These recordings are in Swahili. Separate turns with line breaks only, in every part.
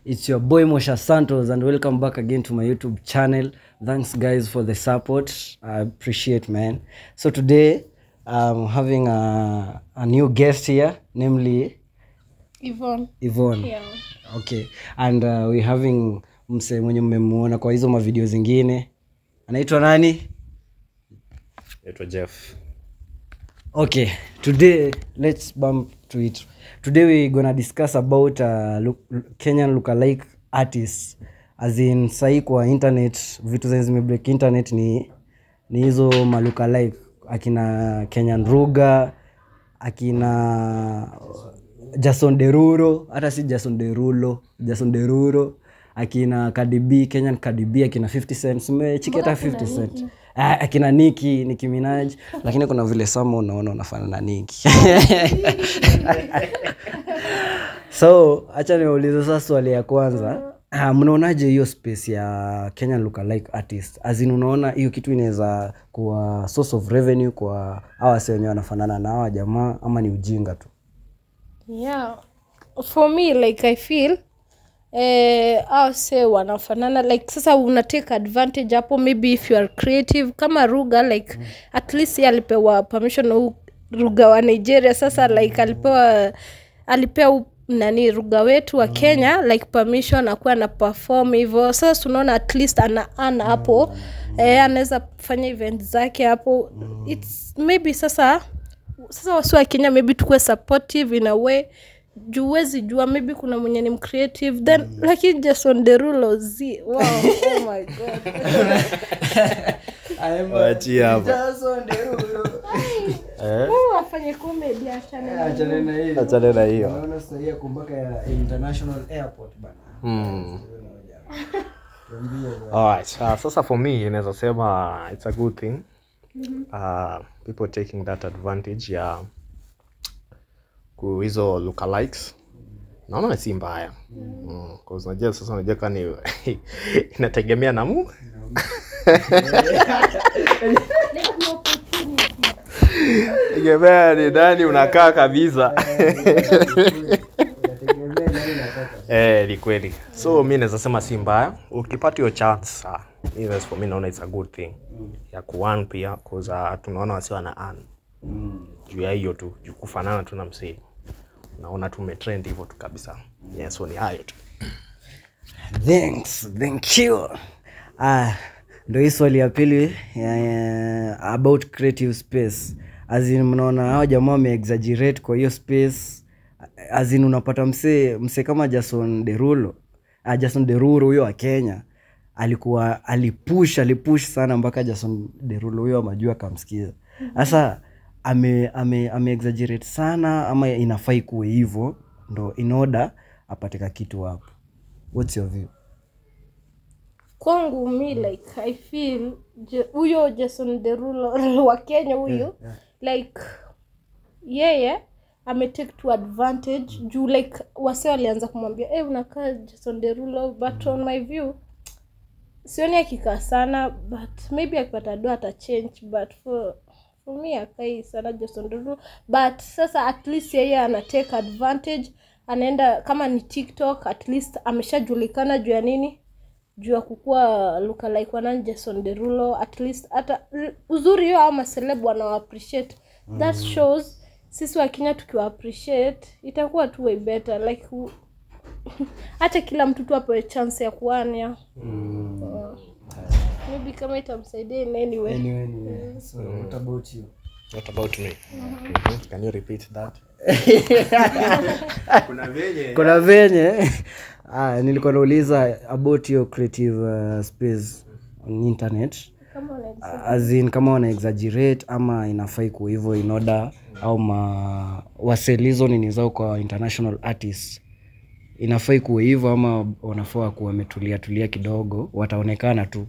It's your boy Mosha Santos, and welcome back again to my YouTube channel. Thanks, guys, for the support. I appreciate, man. So today, I'm having a, a new guest here, namely
Yvonne.
Yvonne.
Yeah.
Okay, and uh, we're having mse mwenye mmemuona kwa hizo mavideo zingine, anaitwa nani?
naitwa jeff
Okay, today let's bump to it. Today we're gonna discuss about uh, look, Kenyan lookalike artists. As in sahi kwa internet vitu zenye zimebreak internet ni ni hizo malookalike akina Kenyan Ruga, akina Jason Derulo, hata si Jason Derulo, Jason Derulo, akina Cardi B, Kenyan Cardi B, akina 50 Cent, umechiki hata 50 Cent. Ah, akina Nicki, Nicki Minaj, lakini kuna vile sama unaona unafanana na Nicki. so acha niulize sasa swali ya kwanza Ah, mnaonaje hiyo space ya Kenyan lookalike artist as in unaona hiyo kitu inaweza kuwa source of revenue kwa hawa wase wenyewe wanafanana na hawa jamaa ama ni ujinga tu
Yeah. For me like I feel eh, au se wanafanana like sasa una take advantage hapo maybe if you are creative kama ruga like mm. at least yeye alipewa permission na huu ruga wa nigeria sasa like alipewa alipewa nani ruga wetu wa kenya like permission akuwa na perform hivyo sasa tunaona at least ana ana hapo eh, anaweza fanya event zake hapo its maybe sasa sasa wasi wa kenya maybe tukuwe supportive in a way juu huwezi jua maybe kuna mwenye ni mcreative then mm. lakini jason derulo z wow, oh my god
Waachie hapa.
Huyu afanye comedy achane na
achane na hiyo Mm. Alright, uh, sasa for me inaweza sema it's a good thing uh, people taking that advantage ya ku hizo lookalikes naona si mbaya mm. 'cause unajua sasa unajua kani inategemea na mu tegemea ni nani unakaa kabisa Eh, ni kweli so mi naweza sema si mbaya ukipata hiyo chance uh, mi that's for me naona it's a good thing ya kuan pia cause uh, tunaona wasi wana an juu ya hiyo tu juu kufanana tu na msee naona tu umetrend hivyo tu kabisa yeah, so ni hayo tu
thanks thank you ah, ndo hii swali ya pili ya, ya, about creative space azin mnaona hao jamaa wameexaggerate kwa hiyo space azin unapata msee msee kama jason derulo ah, jason derulo huyo wa kenya alikuwa alipush alipush sana mpaka jason derulo huyo amajua akamsikiza sasa ame, ame, ame exaggerate sana ama inafai kuwe hivyo ndo in order apatika kitu hapo what's your view
kwangu mi like i feel je- huyo jason derulo wa kenya huyu like yeye ametake to advantage juu like wase walianza kumwambia hey, unakaa jason derulo but on my view sioni akikaa sana but maybe akipata do ata change but for for me akai sana jason derulo but sasa at least yeye ana take advantage anaenda kama ni tiktok at least ameshajulikana juu ya nini juu ya kukua lookalike wanani jason derulo at least hata uzuri hiyo au maseleb wanawa appreciate that shows sisi wa kenya tukiwa appreciate itakuwa tu way better like u- hata kila mtu tu apewe chance ya kuania Uh, maybe kama itamsaidia in any way
anyway, anyway. So, what about you?
what about me Mhm. can you repeat that kuna venye
kuna venye ah, nilikuwa nauliza about your creative uh, space on internet
kama una-
as in kama wana exaggerate ama inafai kuwa hivyo in order au ma waselizo nini zao kwa international artists inafai kuwa hivyo ama wanafaa kuwa wametulia tulia kidogo wataonekana tu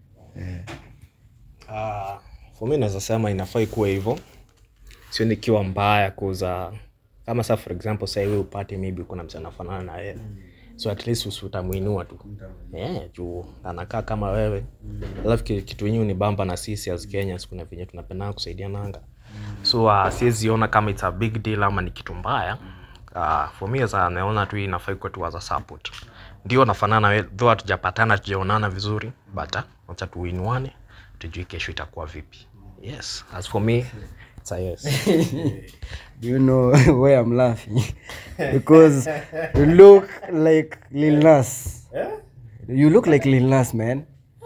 Uh, for me naweza sema inafai kuwa hivyo sio nikiwa mbaya kuza kama sa for example sasa hivi upate maybe kuna mtu anafanana na wewe so at least usi utamuinua tu yeah, juu anakaa kama wewe alafu ki- kitu yenyewe ni bamba na sisi as Kenyans kuna venye tunapendana kusaidia nanga so uh, siwezi ona kama it's a big deal ama ni kitu mbaya uh, for me as a- naona tu hii inafai kuwa tu as a support ndio nafanana we- though hatujapatana tujaonana vizuri but ah, wacha tuinuane tujui kesho itakuwa vipi yes as for me it's a yes
Do you know why I'm laughing? because you look like Lil Nas. You look like Lil Nas, man.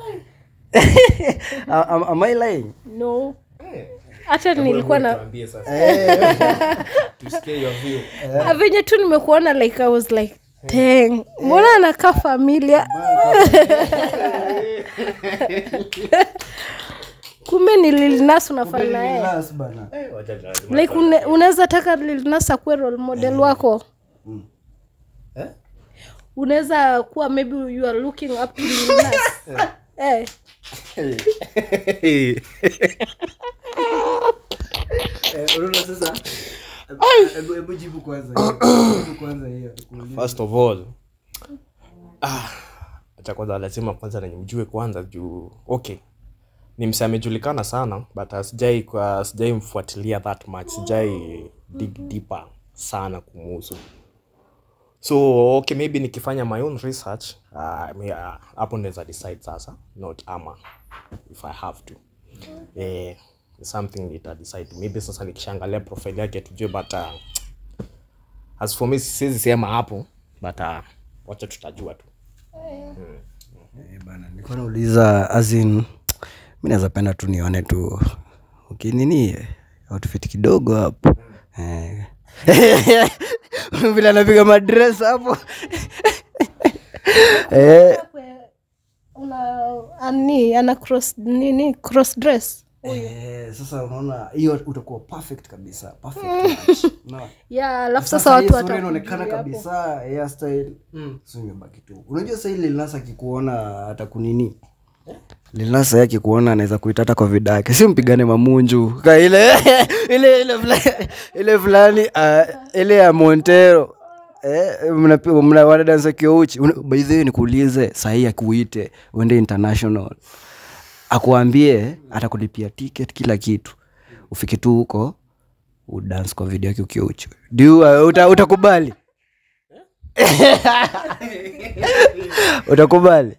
am, am I lying?
no hata nilikuwa na Ah, venye tu nimekuona like i was like dang mbona anakaa familia kumbe ni lilnas unafanya naye
Nas bana.
like une- unaweza taka lilnas akuwe role model wako unaweza kuwa maybe you are looking up to lilnas eh.
Eh, unaona sasa? Hebu hebu jibu kwanza. Jibu kwanza hiyo.
first of all ah, acha kwanza lazima kwanza nimjue kwanza juu okay ni mse amejulikana sana but uh, sijai kwa sijai mfuatilia that much sijai dig deeper sana kumuhusu so okay maybe nikifanya my own research uh, me- uh, hapo naweza decide sasa not ama if i have to eh, something nita decide maybe sasa nikishaangalia profile yake tujue but uh, as for me siwezi sema hapo but uh, wacha tutajua tu
Eh, bana nilikuwa nauliza as in mi naweza penda tu nione tu ukinini eh, outfit kidogo hapo Eh. vile anapiga madres hapo Eh,
una ani ana cross nini cross dress
eh, sasa unaona hiyo utakuwa perfect kabisa perfect match. Unaona?
ya alafu
Sasa
sasa watu
hii sura inaonekana
watakujulia hapo.
kabisa hairstyle so imebaki tu unajua sahii lilnasa akikuona atakunini lilnasa yake kuona anaweza kuita hata kwa vida yake si mpigane mamunju ka ile ile ile fulani ile fulani ah, ile ya montero Eh, mnapi- mna wanadansa kiouchi baidhii nikuulize sahii akuite uende international akuambie atakulipia ticket kila kitu ufike tu huko udance kwa video yake ukiwa uchi Du, uh, uta, utakubali utakubali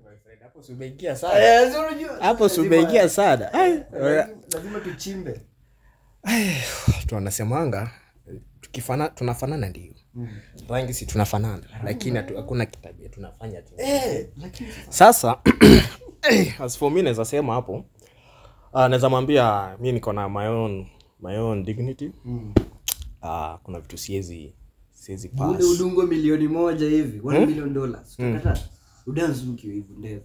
hapo sumeingia sana
lazima tuchimbe
tunasemanga tukifana tunafanana ndio rangi si tunafanana lakini hatu- hakuna kitabia tunafanya tu sasa as for me naweza sema hapo uh, naweza mwambia mi niko na my own, my own dignity uh, kuna vitu siwezi siwezi pass.
ule udungo milioni moja hivi one million dollars utakata udansi ukiwa hivi ndevu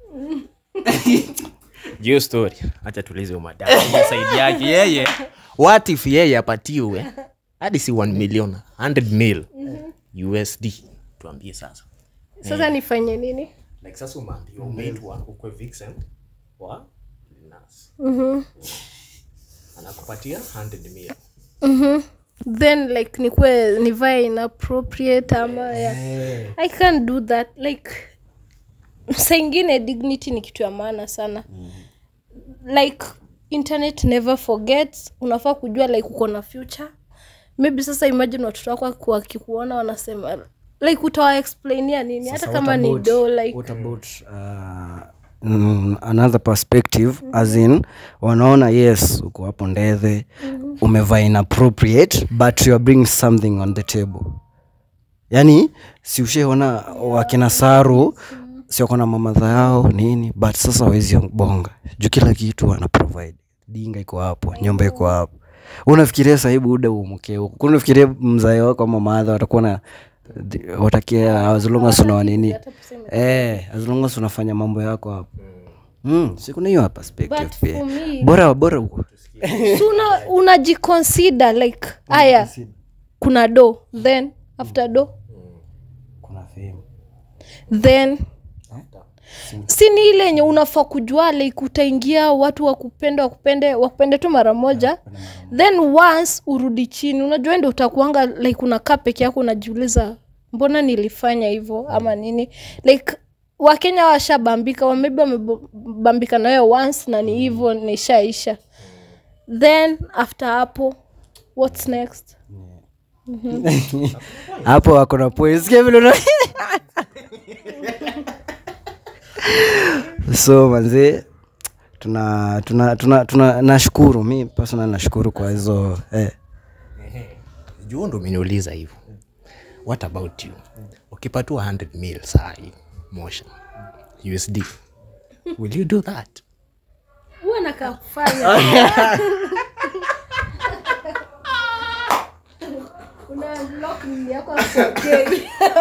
Hiyo story hacha tulize umadamu saidi yake yeye what if yeye apatiwe hadi si 1 million 100 mil usd tuambie sasa
sasa nifanye nini
like sasa umeambiwa umeitwa ukwe vixen wa Nas. anakupatia 100 mil
then like nikwe nivae inappropriate ama ya i can't do that like saa ingine dignity ni kitu ya maana sana like internet never forgets unafaa kujua like uko na future maybe sasa imagine watoto wako waki- wakikuona wanasema like utawa explainia nini hata kama ni do like
what about uh, mm, another perspective as in wanaona yes uko hapo ndethe umevaa inappropriate but you are bringing something on the table yani si ushaona wakina saru siwakona mamadha yao nini but sasa wawezi bonga juu kila kitu ana provide dinga iko hapo nyumba iko hapo unafikiria sahibu uda umke huko kuna unafikiria mzae wako ama maadha watakuwa na watakia as long as unawa nini eh, as long as unafanya mambo yako hapo mm, si kuna hiyo perspective
But
pia
for me-
bora bora huko
so una unajiconsider like aya kuna do then after do
kuna fame
then si ni ile yenye unafaa kujua like utaingia watu wakupende wakupende wakupende tu mara moja then once urudi chini unajua ndo utakuanga like unakaa peke yako unajiuliza mbona nilifanya hivyo ama nini like wakenya washabambika wa- maybe wamebambika nayo once na ni hivyo nishaisha then after hapo what's next
hapo wako na points Sikia vile una- so manzee tuna tuna tuna, tuna nashukuru mi personal nashukuru kwa hizo eh.
juu ndo umeniuliza hivyo what about you ukipatiwa 100 mil sai motion usd will you do that
huwa nakafanya una block nini yako asipokei.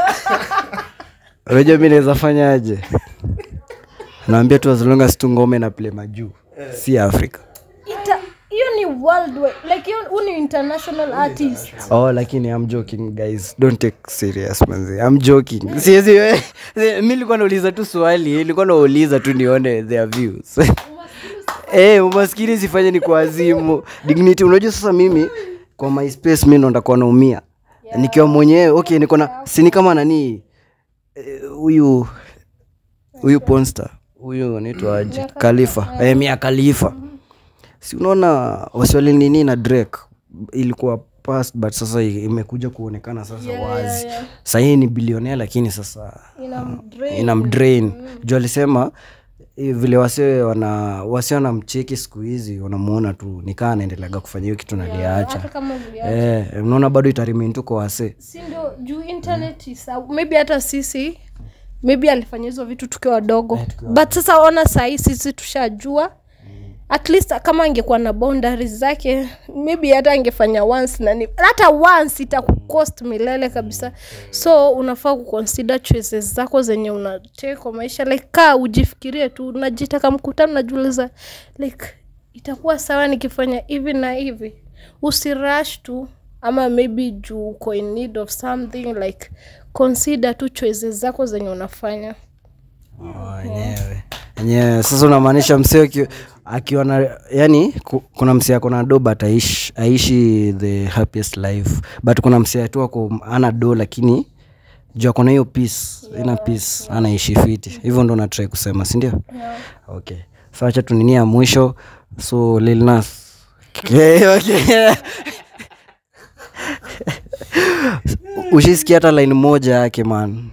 unajua mi naweza fanyaje naambia tu as long as tu ngome na play majuu si africa
Ita- hiyo ni worldwide like hiyo huu ni international artist
oh lakini i'm joking guys don't take serious manzi i'm joking siwezi we- si- mi nilikuwa nauliza tu swali nilikuwa nauliza tu nione their views Eh, umaskini sifanye ni kwa azimu dignity unajua sasa mimi kwa my space mi ndo ndakuwa naumia nikiwa mwenyewe okay niko na sini kama nani eh, huyu huyu ponster huyu anaitwa aje khalifa eh, mia khalifa si unaona wasiwali nini na drake ilikuwa past but sasa i- imekuja kuonekana sasa wazi
yeah.
sahii ni bilionea lakini sasa
ina mdrain.
ina mdrain juu alisema eh, vile wase wana wase wanamcheki siku hizi wanamuona tu nikaa anaendeleaga kufanya hiyo kitu naliacha
hata kama vile
eh, unaona bado itarimain tu kwa wase
si ndio juu internet is maybe hata sisi maybe alifanya hizo vitu tukiwa wadogo but sasa ona sahii sisi tushajua at least kama angekuwa na boundaries zake maybe hata angefanya once nani hata once itakucost milele kabisa so unafaa kuconsider choices zako zenye unatake kwa maisha like kaa ujifikirie tu unajitaka mkutano najuliza like itakuwa sawa nikifanya hivi na hivi usirash tu ama maybe juu uko in need of something like consider tu choices zako zenye unafanya
wenyewe enyewe sasa unamaanisha msee aki- akiwa na yani ku- kuna msee ako na do but aishi, aishi the happiest life but kuna msee tu ako ana do lakini juu ako na hiyo peace ina peace anaishi fiti hivyo ndo natrai kusema sindio
yeah.
okay so acha tunini ya mwisho so Lil Nas. Okay, okay. ushisikia hata line moja yake man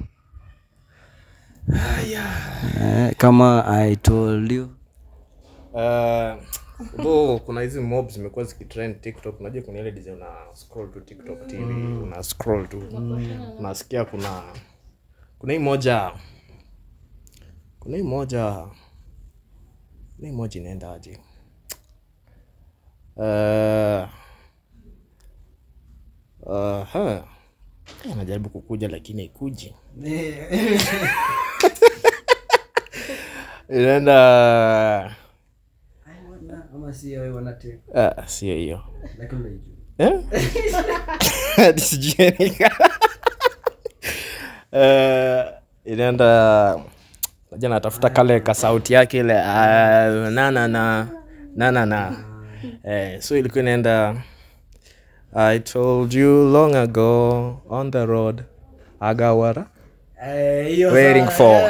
eh, kama i told you
Uh, though kuna hizi mob zimekuwa zikitrend tiktok unajua kuna ile design una scroll tu tiktok tv una scroll tu unasikia kuna kuna hii moja kuna hii moja kuna hii moja inaenda aje uh, uh, huh. Eh, najaribu kukuja lakini ikuji inaenda Ah, sio hiyo Eh? Hadi sijui nika- Eh, inaenda naja natafuta kale ka sauti yake ile ah, na na na na na na eh, so ilikuwa inaenda i told you long ago on the road agawara waiting for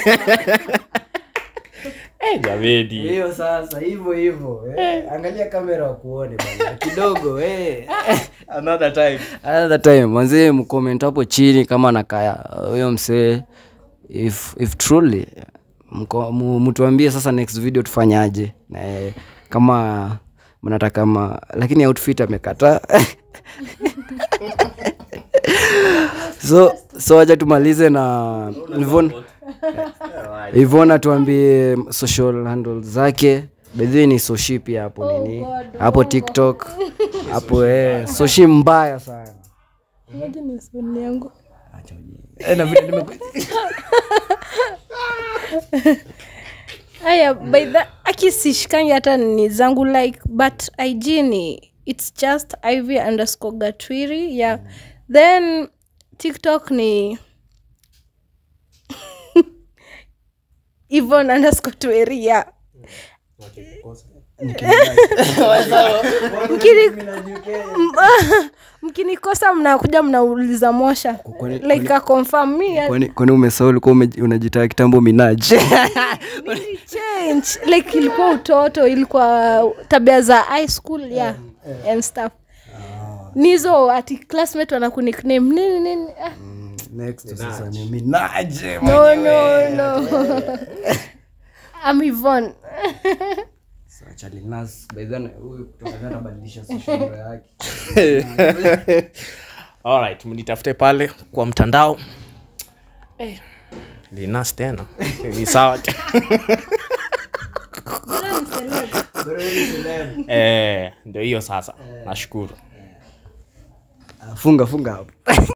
eh, jameni
hiyo sasa hivyo hivyo eh. angalia kamera wakuone bana kidogo eh.
another time
another time manzee mcomment hapo chini kama nakaya huyo msee if, if truly mko- mu- mtuambie sasa next video tufanyaje na eh, kama mnataka ma lakini outfit amekataa so so wacha tumalize na Yvonne Yvonne atuambie social handle zake bedhi ni soshi pia hapo nini
God,
hapo tiktok hapo eh, soshi mbaya sana
Moja ni soni yangu
Eh, na vile nime-
aya by the aki sishikangi hata ni zangu like but ig ni its just iv underscore gatwiri yeah then tiktok ni ivon underscore tweri yeah Mkini- M- mkinikosa mnakuja mnauliza mosha
Kwani-
like a confirm me
kwani kwani umesahau ulikuwa ume- unajitaa kitambo minaji
change like ilikuwa utoto ilikuwa tabia za high school yeah and stuff nizo ati classmate wanakunikname nini nini ah,
next sasa ni minaje
no no no I'm Yvonne
Sasa Charlie Nas, by then huyu kutoka Ghana atabadilisha social media yake
alright mnitafute pale kwa mtandao eh, linas tena ni sawa tu. eh, ndio hiyo sasa nashukuru
funga funga hapo